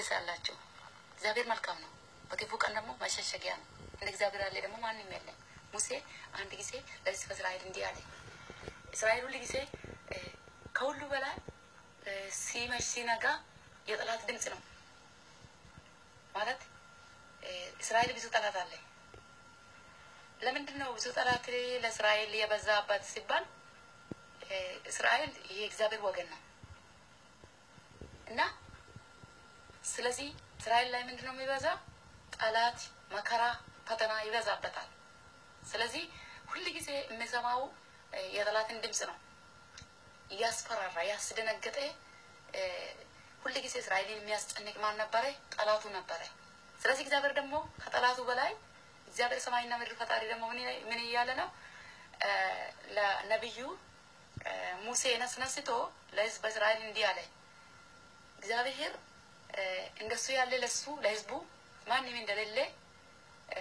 ትመለሳላችሁ። እግዚአብሔር መልካም ነው፣ በክፉ ቀን ደግሞ መሸሸጊያ ነው። እንደ እግዚአብሔር ያለ ደግሞ ማንም የለም። ሙሴ አንድ ጊዜ ለሕዝበ እስራኤል እንዲህ አለ። እስራኤል ሁል ጊዜ እ፣ ከሁሉ በላይ እ፣ ሲመሽ ሲነጋ የጠላት ድምፅ ነው ማለት እ፣ እስራኤል ብዙ ጠላት አለ። ለምንድን ነው ብዙ ጠላት ለእስራኤል የበዛባት ሲባል እ፣ እስራኤል የእግዚአብሔር ወገን ነው እና ስለዚህ እስራኤል ላይ ምንድን ነው የሚበዛ ጠላት፣ መከራ፣ ፈተና ይበዛበታል። ስለዚህ ሁል ጊዜ የሚሰማው እ፣ የጠላትን ድምፅ ነው እያስፈራራ ያስደነገጠ እ፣ ሁል ጊዜ እስራኤልን የሚያስጨንቅ ማን ነበረ? ጠላቱ ነበረ። ስለዚህ እግዚአብሔር ደግሞ ከጠላቱ በላይ እግዚአብሔር ሰማይና ምድር ፈጣሪ ደግሞ ምን ምን እያለ ነው? እ፣ ለነቢዩ እ፣ ሙሴ ነስነስቶ ለሕዝበ እስራኤል እንዲህ አለ። እግዚአብሔር እ፣ እንደሱ ያለ ለሱ ለሕዝቡ ማንም እንደሌለ እ፣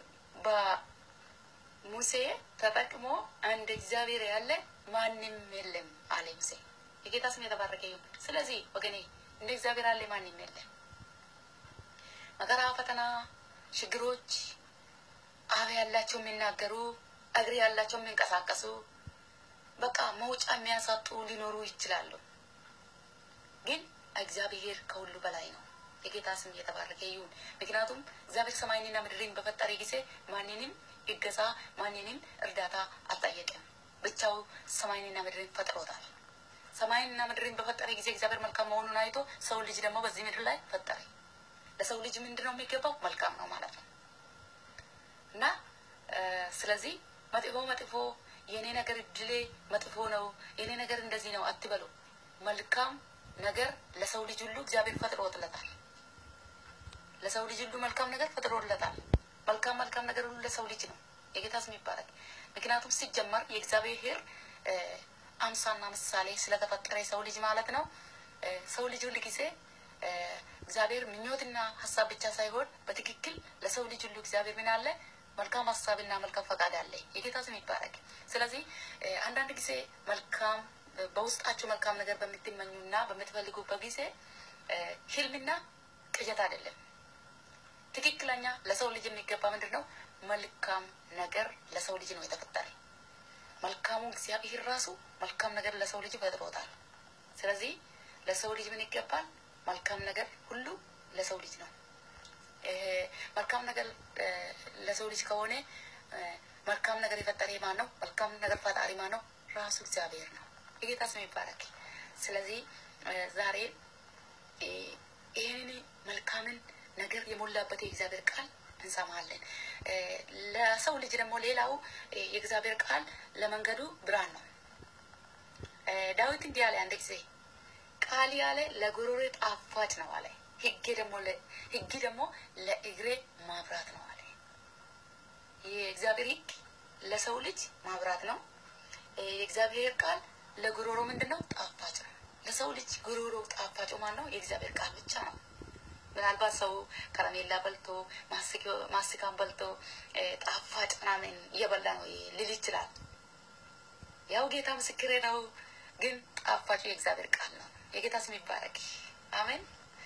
በሙሴ ተጠቅሞ እንደ እግዚአብሔር ያለ ማንም የለም አለ ሙሴ። የጌታ ስም የተባረከ ይሁን። ስለዚህ ወገኔ እንደ እግዚአብሔር ያለ ማንም የለም። መከራ፣ ፈተና፣ ችግሮች አፍ ያላቸው የሚናገሩ እግር ያላቸው የሚንቀሳቀሱ በቃ መውጫ የሚያሳጡ ሊኖሩ ይችላሉ። ግን እግዚአብሔር ከሁሉ በላይ ነው። የጌታ ስም እየተባረከ ይሁን። ምክንያቱም እግዚአብሔር ሰማይንና ምድርን በፈጠረ ጊዜ ማንንም ይገዛ ማንንም እርዳታ አልጠየቅም። ብቻው ሰማይንና ምድርን ፈጥሮታል። ሰማይንና ምድርን በፈጠረ ጊዜ እግዚአብሔር መልካም መሆኑን አይቶ ሰው ልጅ ደግሞ በዚህ ምድር ላይ ፈጠረ። ለሰው ልጅ ምንድን ነው የሚገባው? መልካም ነው ማለት ነው እና እ፣ ስለዚህ መጥፎ መጥፎ የኔ ነገር እድሌ መጥፎ ነው የኔ ነገር እንደዚህ ነው አትበሉ። መልካም ነገር ለሰው ልጅ ሁሉ እግዚአብሔር ፈጥሮለታል። ለሰው ልጅ ሁሉ መልካም ነገር ፈጥሮለታል። መልካም መልካም ነገር ሁሉ ለሰው ልጅ ነው። የጌታ ስም ይባረክ። ምክንያቱም ሲጀመር የእግዚአብሔር እ፣ አምሳና ምሳሌ ስለተፈጠረ የሰው ልጅ ማለት ነው። እ፣ ሰው ልጅ ሁል ጊዜ እ፣ እግዚአብሔር ምኞትና ሀሳብ ብቻ ሳይሆን በትክክል ለሰው ልጅ ሁሉ እግዚአብሔር ምን አለ መልካም ሀሳብና መልካም ፈቃድ አለ። የጌታ ስም ይባረክ። ስለዚህ እ፣ አንዳንድ ጊዜ መልካም እ፣ በውስጣችሁ መልካም ነገር በምትመኙና በምትፈልጉበት ጊዜ እ፣ ህልምና ቅዠት አይደለም። ትክክለኛ ለሰው ልጅ የሚገባ ምንድን ነው? መልካም ነገር ለሰው ልጅ ነው የተፈጠረ። መልካሙ እግዚአብሔር ራሱ መልካም ነገር ለሰው ልጅ ፈጥሮታል። ስለዚህ ለሰው ልጅ ምን ይገባል? መልካም ነገር ሁሉ ለሰው ልጅ ነው። እ፣ መልካም ነገር እ፣ ለሰው ልጅ ከሆነ እ፣ መልካም ነገር የፈጠረ ማን ነው? መልካም ነገር ፈጣሪ ማን ነው? ራሱ እግዚአብሔር ነው። የጌታ ስም ይባረክ። ስለዚህ እ፣ ዛሬ እ፣ ይህንን መልካምን ነገር የሞላበት የእግዚአብሔር ቃል እንሰማለን። እ፣ ለሰው ልጅ ደግሞ ሌላው እ፣ የእግዚአብሔር ቃል ለመንገዱ ብርሃን ነው። እ፣ ዳዊት እንዲህ አለ አንድ ጊዜ ቃል ያለ ለጉሮሬ ጣፋጭ ነው አለ። ሕጌ ደግሞ ለ- ሕግ ደግሞ ለእግሬ ማብራት ነው አለ። የእግዚአብሔር ሕግ ለሰው ልጅ ማብራት ነው። እ፣ የእግዚአብሔር ቃል ለጉሮሮ ምንድን ነው? ጣፋጭ ነው። ለሰው ልጅ ጉሮሮ ጣፋጭ ማን ነው? የእግዚአብሔር ቃል ብቻ ነው። ምናልባት ሰው ከረሜላ በልቶ ማስኪ- ማስካን በልቶ እ፣ ጣፋጭ ምናምን እየበላ ነው ሊል ይችላል። ያው ጌታ ምስክሬ ነው። ግን ጣፋጩ የእግዚአብሔር ቃል ነው። የጌታ ስም ይባረክ። አሜን።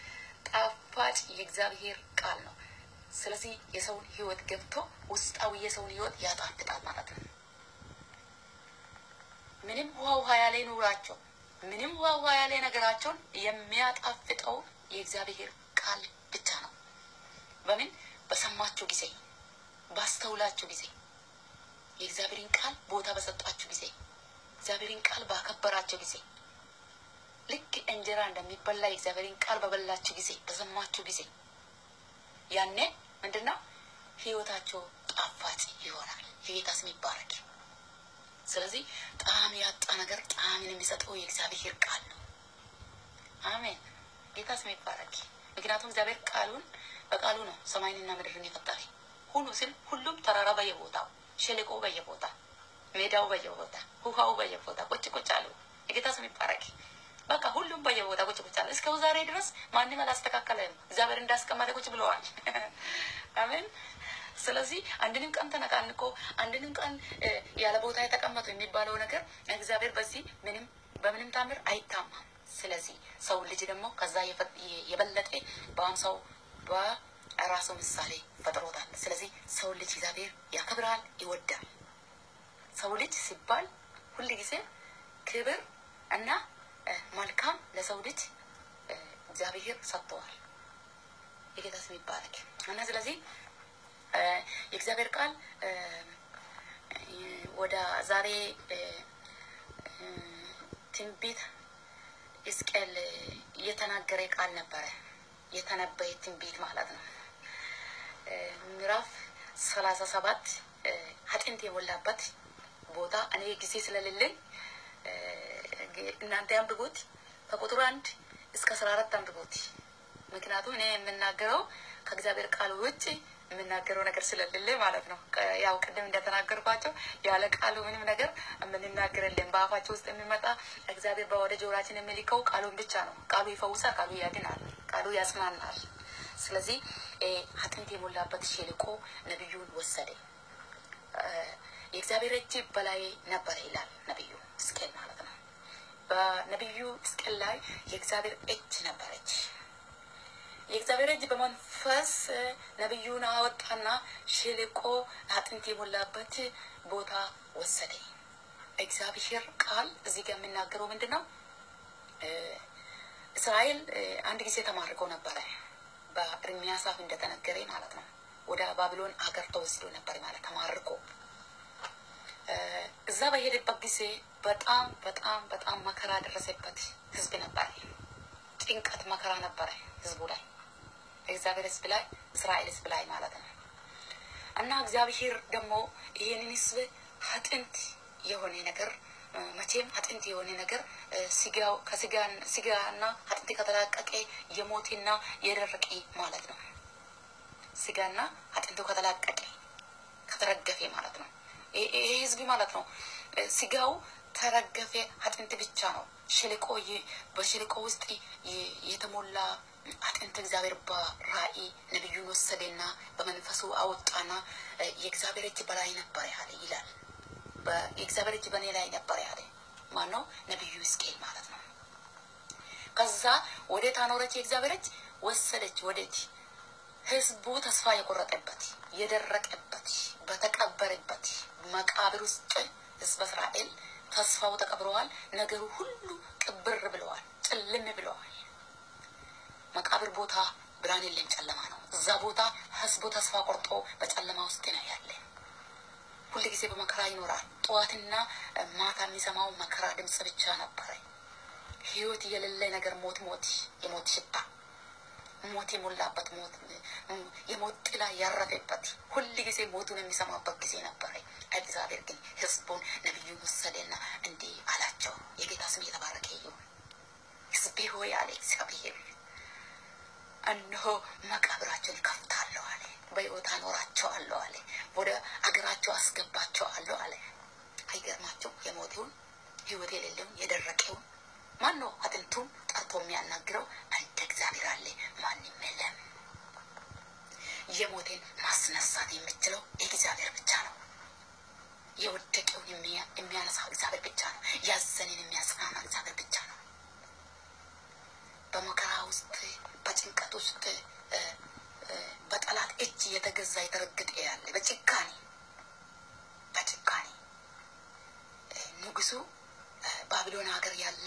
ጣፋጭ የእግዚአብሔር ቃል ነው። ስለዚህ የሰውን ሕይወት ገብቶ ውስጣዊ የሰውን ሕይወት ያጣፍጣል ማለት ነው። ምንም ውሃ ውሃ ያለ ኑራቸው ምንም ውሃ ውሃ ያለ ነገራቸውን የሚያጣፍጠው የእግዚአብሔር ቃል ብቻ ነው። በምን በሰማችሁ ጊዜ፣ ባስተውላችሁ ጊዜ፣ የእግዚአብሔርን ቃል ቦታ በሰጣችሁ ጊዜ፣ እግዚአብሔርን ቃል ባከበራችሁ ጊዜ፣ ልክ እንጀራ እንደሚበላ የእግዚአብሔርን ቃል በበላችሁ ጊዜ፣ በሰማችሁ ጊዜ ያኔ ምንድን ነው ህይወታቸው ጣፋጭ ይሆናል። የጌታ ስም ይባረክ። ስለዚህ ጣዕም ያጣ ነገር ጣዕምን የሚሰጠው የእግዚአብሔር ቃል ነው። አሜን። ጌታ ስም ይባረክ። ምክንያቱም እግዚአብሔር ቃሉን በቃሉ ነው ሰማይንና ምድርን የፈጠረ። ሁሉ ሲል ሁሉም ተራራ በየቦታው፣ ሸለቆ በየቦታ፣ ሜዳው በየቦታ፣ ውሃው በየቦታ ቁጭ ቁጭ አሉ። የጌታ ስም ይባረክ። በቃ ሁሉም በየቦታ ቁጭ ቁጭ አለ። እስከ ዛሬ ድረስ ማንም አላስተካከለም። እግዚአብሔር እንዳስቀመጠ ቁጭ ብለዋል። አሜን። ስለዚህ አንድንም ቀን ተነቃንቆ አንድንም ቀን እ፣ ያለ ቦታ የተቀመጡ የሚባለው ነገር እግዚአብሔር በዚህ ምንም በምንም ታምር አይታማም። ስለዚህ ሰው ልጅ ደግሞ ከዛ የበለጠ በአምሳው በራሱ ምሳሌ ፈጥሮታል። ስለዚህ ሰው ልጅ እግዚአብሔር ያከብራል፣ ይወዳል። ሰው ልጅ ሲባል ሁል ጊዜ ክብር እና መልካም ለሰው ልጅ እግዚአብሔር ሰጥተዋል። የጌታ ስም ይባረክ እና ስለዚህ የእግዚአብሔር ቃል ወደ ዛሬ ትንቢት ሕዝቅኤል የተናገረ ቃል ነበረ። የተነበየ ትንቢት ማለት ነው። ምዕራፍ ሰላሳ ሰባት አጥንት የሞላበት ቦታ እኔ ጊዜ ስለሌለኝ እናንተ አንብቡት። ከቁጥር አንድ እስከ አስራ አራት አንብቡት። ምክንያቱም እኔ የምናገረው ከእግዚአብሔር ቃል ውጭ የምናገረው ነገር ስለሌለ ማለት ነው። ያው ቅድም እንደተናገርኳቸው ያለ ቃሉ ምንም ነገር የምንናገርልን በአፋቸው ውስጥ የሚመጣ እግዚአብሔር በወደ ጆሮአችን የሚልከው ቃሉን ብቻ ነው። ቃሉ ይፈውሳል፣ ቃሉ ያድናል፣ ቃሉ ያጽናናል። ስለዚህ አጥንት የሞላበት ሸለቆ ነቢዩን ወሰደ። የእግዚአብሔር እጅ በላይ ነበረ ይላል ነቢዩ ሕዝቅኤል ማለት ነው። በነቢዩ ሕዝቅኤል ላይ የእግዚአብሔር እጅ ነበረች። የእግዚአብሔር እጅ በመንፈስ ነቢዩን አወጣና ሸለቆ አጥንት የሞላበት ቦታ ወሰደ። እግዚአብሔር ቃል እዚህ ጋር የሚናገረው ምንድን ነው? እስራኤል አንድ ጊዜ ተማርከው ነበረ። በኤርምያስ አፍ እንደተነገረ ማለት ነው። ወደ ባቢሎን አገር ተወስዶ ነበር ማለት ተማርኮ። እዛ በሄደበት ጊዜ በጣም በጣም በጣም መከራ ደረሰበት ህዝብ ነበረ። ጭንቀት መከራ ነበረ ህዝቡ ላይ እግዚአብሔር ህዝብ ላይ እስራኤል ህዝብ ላይ ማለት ነው። እና እግዚአብሔር ደግሞ ይህንን ህዝብ አጥንት የሆነ ነገር መቼም አጥንት የሆነ ነገር ስጋው ከስጋና አጥንት ከተላቀቀ የሞቴና የደረቀ ማለት ነው። ስጋና አጥንቱ ከተላቀቀ ከተረገፈ ማለት ነው። ይሄ ህዝብ ማለት ነው። ስጋው ተረገፈ፣ አጥንት ብቻ ነው። ሸለቆ በሸለቆ ውስጥ የተሞላ አጥንት እግዚአብሔር በራእይ ነቢዩን ወሰደና በመንፈሱ አወጣና የእግዚአብሔር እጅ በላይ ነበር ያለ ይላል። የእግዚአብሔር እጅ በእኔ ላይ ነበር ያለ ማን ነው? ነቢዩ ሕዝቅኤል ማለት ነው። ከዛ ወዴት አኖረች? የእግዚአብሔር እጅ ወሰደች። ወዴት? ህዝቡ ተስፋ የቆረጠበት የደረቀበት በተቀበረበት መቃብር ውስጥ ህዝበ እስራኤል ተስፋው ተቀብረዋል። ነገሩ ሁሉ ቅብር ብለዋል፣ ጭልም ብለዋል። መቃብር ቦታ ብርሃን የለም፣ ጨለማ ነው። እዛ ቦታ ህዝቡ ተስፋ ቆርጦ በጨለማ ውስጥ ነው ያለ። ሁል ጊዜ በመከራ ይኖራል። ጠዋትና ማታ የሚሰማው መከራ ድምፅ ብቻ ነበረ። ህይወት የሌለ ነገር ሞት ሞት የሞት ሽታ ሞት የሞላበት ሞት የሞት ጥላ ያረፈበት ሁል ጊዜ ሞቱን የሚሰማበት ጊዜ ነበረ። እግዚአብሔር ግን ህዝቡን ነቢዩን ወሰደና እንዲህ አላቸው። የጌታ ስም የተባረከ ይሁን። ህዝቤ ሆይ አለ እግዚአብሔር እነሆ መቃብራቸውን ከፍታለሁ አለ። በሕይወት አኖራቸዋለሁ አለ። ወደ አገራቸው አስገባቸዋለሁ አለ። አይገርማቸው? የሞቴውን ህይወት የሌለውን የደረቀውን ማን ነው አጥንቱን ጠርቶ የሚያናግረው? እንደ እግዚአብሔር አለ ማንም የለም። የሞቴን ማስነሳት የምችለው እግዚአብሔር ብቻ ነው። የወደቀውን የሚያነሳ እግዚአብሔር ብቻ ነው። ያዘንን የሚያጽናና እግዚአብሔር ብቻ ነው። በመከራ ውስጥ በጭንቀት ውስጥ በጠላት እጅ የተገዛ የተረገጠ ያለ በጭካኔ በጭካኔ ንጉሱ ባቢሎን ሀገር ያለ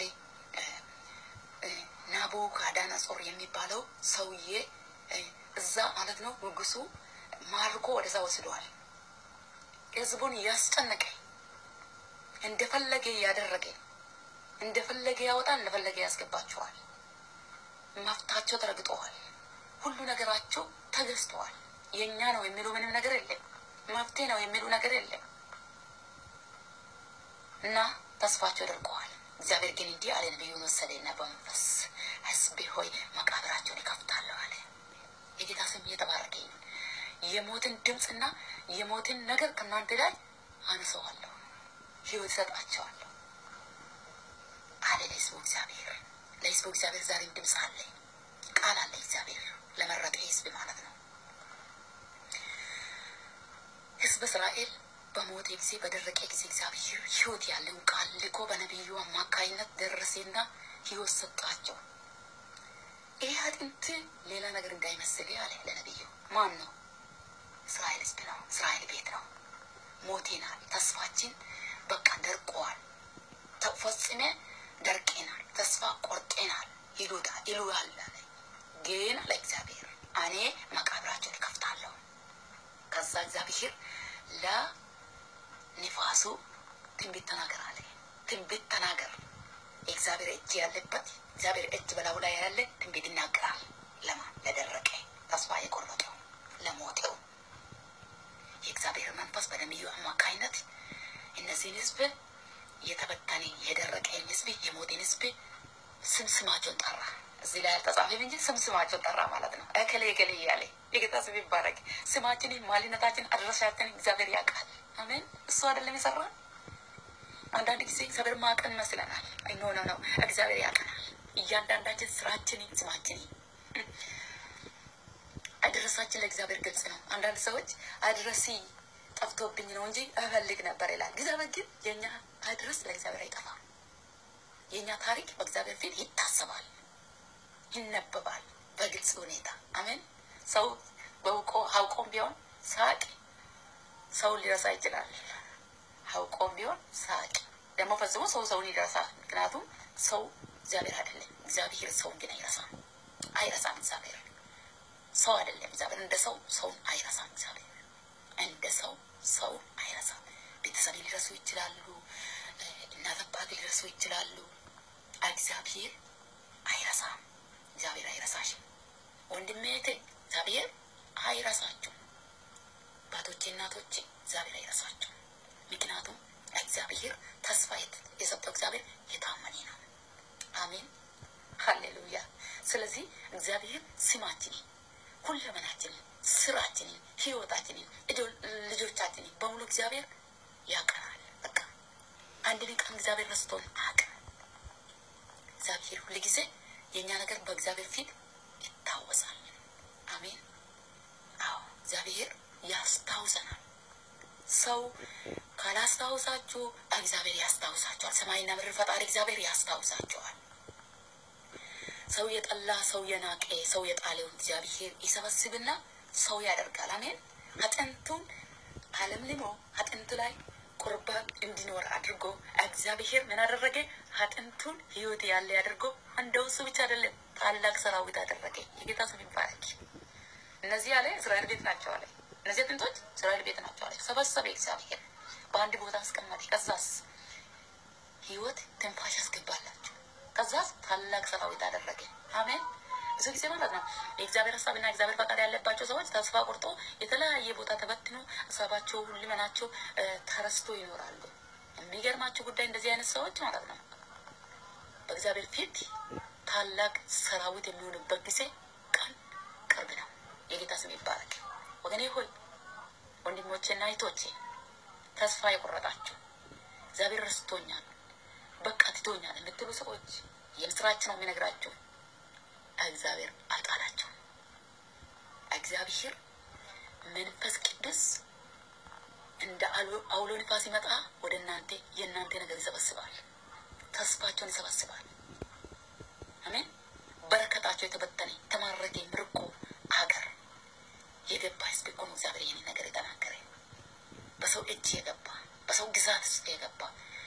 ናቡከደነፆር የሚባለው ሰውዬ እዛ ማለት ነው። ንጉሱ ማርኮ ወደዛ ወስደዋል። ህዝቡን እያስጨነቀ እንደፈለገ እያደረገ እንደፈለገ ያወጣል፣ እንደፈለገ ያስገባቸዋል። መብታቸው ተረግጠዋል። ሁሉ ነገራቸው ተገዝተዋል። የእኛ ነው የሚሉ ምንም ነገር የለም። መብቴ ነው የሚሉ ነገር የለም እና ተስፋቸው ደርቀዋል። እግዚአብሔር ግን እንዲህ አለ፣ ነቢዩን ወሰደና በመንፈስ ህዝቤ ሆይ መቃብራቸውን ይከፍታለሁ አለ። የጌታ ስም እየተባረከ ይሁን። የሞትን ድምፅና የሞትን ነገር ከእናንተ ላይ አነሰዋለሁ፣ ህይወት እሰጣቸዋለሁ አለ ለህዝቡ እግዚአብሔር። ለህዝቡ እግዚአብሔር ዛሬም ድምፅ አለ፣ ቃል አለ። እግዚአብሔር ለመረጠ ህዝብ ማለት ነው። ህዝብ እስራኤል በሞተ ጊዜ በደረቀ ጊዜ እግዚአብሔር ህይወት ያለውን ቃል ልኮ በነቢዩ አማካይነት ደረሴና ሕይወት ሰጣቸው። ይህ አጥንት ሌላ ነገር እንዳይመስል አለ ለነቢዩ። ማን ነው? እስራኤል ሕዝብ ነው። እስራኤል ቤት ነው። ሞቴናል። ተስፋችን በቃ ደርቀዋል። ተፈጽሜ ደርቄናል። ተስፋ ቆርጤናል ይሉታል ይሉሃል አለ። ግን አለ እግዚአብሔር እኔ መቃብራቸውን እከፍታለሁ። ከዛ እግዚአብሔር ለንፋሱ ትንቢት ተናገር አለ። ትንቢት ተናገር። የእግዚአብሔር እጅ ያለበት እግዚአብሔር እጅ በላዩ ላይ ያለ ትንቢት ይናገራል። ለማን? ለደረቀ ተስፋ የቆረጠው ለሞቴው የእግዚአብሔር መንፈስ በነቢዩ አማካኝነት እነዚህን ህዝብ የተበተነ የደረቀን ህዝብ የሞቴን ህዝብ ስም ስማቸውን ጠራ። እዚህ ላይ አልተጻፈም እንጂ ስም ስማቸውን ጠራ ማለት ነው። እከሌ እከሌ እያለ የጌታ ስም ይባረክ። ስማችንን፣ ማንነታችን፣ አድራሻችን እግዚአብሔር ያውቃል። አሜን። እሱ አይደለም የሰራ አንዳንድ ጊዜ እግዚአብሔር ማቀን ይመስለናል። ኖ ኖ ነው፣ እግዚአብሔር ያቀናል። እያንዳንዳችን ስራችንን፣ ስማችንን አድረሳችን ለእግዚአብሔር ግልጽ ነው። አንዳንድ ሰዎች አድረሲ ጠፍቶብኝ ነው እንጂ እፈልግ ነበር ይላል። እግዚአብሔር ግን የእኛ አድረስ ለእግዚአብሔር አይጠፋም። የእኛ ታሪክ በእግዚአብሔር ፊት ይታሰባል፣ ይነበባል በግልጽ ሁኔታ። አሜን። ሰው በውቆ አውቆም ቢሆን ሳቅ ሰውን ሊረሳ ይችላል። አውቆም ቢሆን ሳቅ ደግሞ ፈጽሞ ሰው ሰውን ይረሳል። ምክንያቱም ሰው እግዚአብሔር አይደለም። እግዚአብሔር ሰውን ግን አይረሳም፣ አይረሳም እግዚአብሔር ሰው አይደለም። እግዚአብሔር እንደ ሰው ሰውን አይረሳም። እግዚአብሔር እንደ ሰው ሰውን አይረሳም። ቤተሰብ ሊረሱ ይችላሉ፣ እናት አባት ሊረሱ ይችላሉ። እግዚአብሔር አይረሳም። እግዚአብሔር አይረሳሽም። ወንድሜ እህቴ፣ እግዚአብሔር አይረሳችሁም። አባቶቼ እናቶቼ፣ እግዚአብሔር አይረሳችሁም። ምክንያቱም እግዚአብሔር ተስፋ የሰጠው እግዚአብሔር የታመነ ነው። አሜን፣ ሀሌሉያ። ስለዚህ እግዚአብሔር ስማችንን ሁለመናችንን፣ ስራችንን፣ ህይወታችንን፣ ልጆቻችንን በሙሉ እግዚአብሔር ያቀናል። በቃ አንድን ቀን እግዚአብሔር ረስቶን አያውቅም። እግዚአብሔር ሁል ጊዜ የእኛ ነገር በእግዚአብሔር ፊት ይታወሳል። አሜን። አዎ እግዚአብሔር ያስታውሰናል። ሰው ካላስታውሳችሁ እግዚአብሔር ያስታውሳችኋል። ሰማይና ምድር ፈጣሪ እግዚአብሔር ያስታውሳችኋል። ሰው የጠላ ሰው የናቀ ሰው የጣለውን እግዚአብሔር ይሰበስብና ሰው ያደርጋል። አሜን። አጥንቱን አለምልሞ አጥንቱ ላይ ቁርባን እንዲኖር አድርጎ እግዚአብሔር ምን አደረገ? አጥንቱን ህይወት ያለ አድርጎ እንደው እሱ ብቻ አይደለም ታላቅ ሰራዊት አደረገ። የጌታ ስም ይባረክ። እነዚህ ያለ እስራኤል ቤት ናቸው አለ። እነዚህ አጥንቶች እስራኤል ቤት ናቸው አለ። ሰበሰበ እግዚአብሔር በአንድ ቦታ አስቀመጠ። ከዛስ ህይወት ትንፋሽ ያስገባላቸው ከዛስ ታላቅ ሰራዊት አደረገ። አሜን። ብዙ ጊዜ ማለት ነው የእግዚአብሔር ሀሳብና የእግዚአብሔር ፈቃድ ያለባቸው ሰዎች ተስፋ ቆርጦ የተለያየ ቦታ ተበትኖ ሀሳባቸው ሁሉመናቸው ተረስቶ ይኖራሉ። የሚገርማቸው ጉዳይ እንደዚህ አይነት ሰዎች ማለት ነው በእግዚአብሔር ፊት ታላቅ ሰራዊት የሚሆንበት ጊዜ ቀን ቅርብ ነው። የጌታ ስም ይባረክ። ወገኔ ሆይ ወንድሞቼና እህቶቼ ተስፋ የቆረጣችሁ እግዚአብሔር ረስቶኛል በቃ ትቶኛል የምትሉ ሰዎች የምስራች ነው የሚነግራችሁ። እግዚአብሔር አልጣላቸውም። እግዚአብሔር መንፈስ ቅዱስ እንደ አውሎ ንፋስ ሲመጣ ወደ እናንተ የእናንተ ነገር ይሰበስባል፣ ተስፋቸውን ይሰበስባል። አሜን። በረከታቸው የተበተነ ተማረከ ምርኮ አገር የገባ ህዝብ እኮ ነው እግዚአብሔር ይህን ነገር የተናገረ በሰው እጅ የገባ በሰው ግዛት ውስጥ የገባ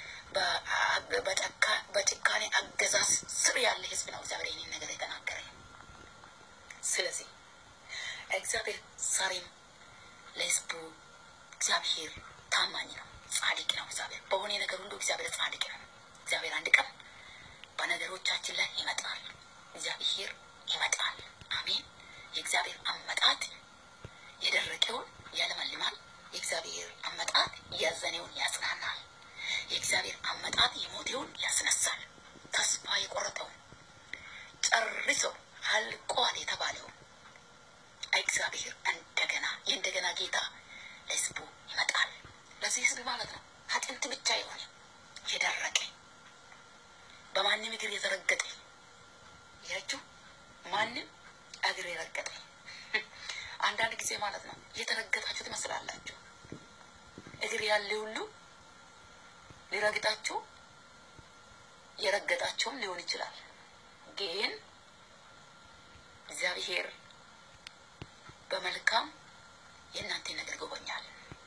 በጭካኔ አገዛዝ ስር ያለ ህዝብ ነው እግዚአብሔር ይህንን ነገር የተናገረ። ስለዚህ እግዚአብሔር ዛሬም ለህዝቡ እግዚአብሔር ታማኝ ነው፣ ጻድቅ ነው። እግዚአብሔር በሆነ ነገር ሁሉ እግዚአብሔር ጻድቅ ነው። እግዚአብሔር አንድ ቀን በነገሮቻችን ላይ ይመጣል። እግዚአብሔር ይመጣል። አሜን። የእግዚአብሔር አመጣጥ የደረቀውን ያለመልማል። የእግዚአብሔር አመጣጥ ያዘነውን ያጽናናል። የእግዚአብሔር አመጣጥ የሞቴውን ያስነሳል። ተስፋ የቆረጠውን ጨርሶ አልቋል የተባለውን እግዚአብሔር እንደገና የእንደገና ጌታ ለህዝቡ ይመጣል። ለዚህ ህዝብ ማለት ነው አጥንት ብቻ የሆነ የደረቀ በማንም እግር የተረገጠ ያችሁ ማንም እግር የረገጠ አንዳንድ ጊዜ ማለት ነው የተረገጣችሁ ትመስላላችሁ። እግር ያለ ሁሉ ሊረግጣችሁ የረገጣቸውም ሊሆን ይችላል። ግን እግዚአብሔር በመልካም የእናንተን ነገር ጎበኛል።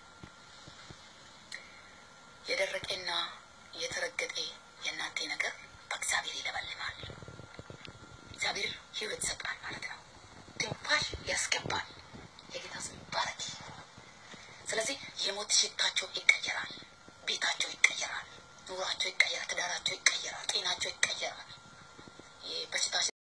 የደረቀና የተረገጠ የእናንተ ነገር በእግዚአብሔር ይለበልማል። እግዚአብሔር ሕይወት ይሰጣል ማለት ነው። ትንፋሽ ያስገባል። የጌታ ስም ይባረክ። ስለዚህ የሞት ሽታቸው ይቀየራል፣ ቤታቸው ይቀየራል፣ ኑሯቸው ይቀየራል፣ ትዳራቸው ይቀየራል፣ ጤናቸው ይቀየራል። በሽታ